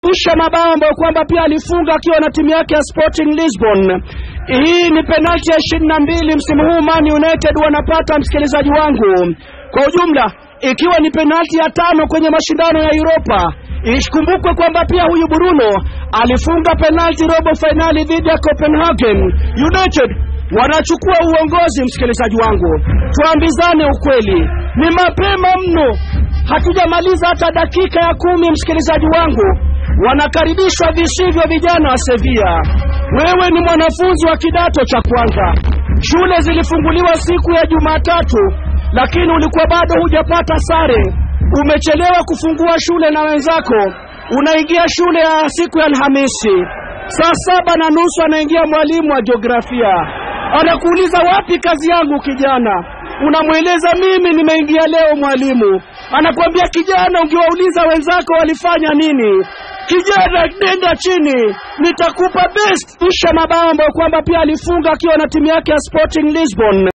usha mabao ambayo kwamba pia alifunga akiwa na timu yake ya Sporting Lisbon. Hii ni penalti ya ishirini na mbili msimu huu Man United wanapata, msikilizaji wangu. Kwa ujumla ikiwa ni penalti ya tano kwenye mashindano ya Europa. Ikumbukwe kwamba pia huyu Bruno alifunga penalti robo fainali dhidi ya Copenhagen United. Wanachukua uongozi, msikilizaji wangu, tuambizane ukweli, ni mapema mno, hatujamaliza hata dakika ya kumi, msikilizaji wangu, wanakaribishwa visivyo vijana wa Sevilla. Wewe ni mwanafunzi wa kidato cha kwanza, shule zilifunguliwa siku ya Jumatatu, lakini ulikuwa bado hujapata sare, umechelewa kufungua shule na wenzako, unaingia shule ya siku ya Alhamisi saa saba na nusu, anaingia mwalimu wa jiografia, anakuuliza wapi kazi yangu kijana? Unamweleza mimi nimeingia leo mwalimu, anakuambia kijana, ungewauliza wenzako walifanya nini. Kijana, nenda chini, nitakupa best. Isha mabao ambayo kwamba pia alifunga akiwa na timu yake ya Sporting Lisbon.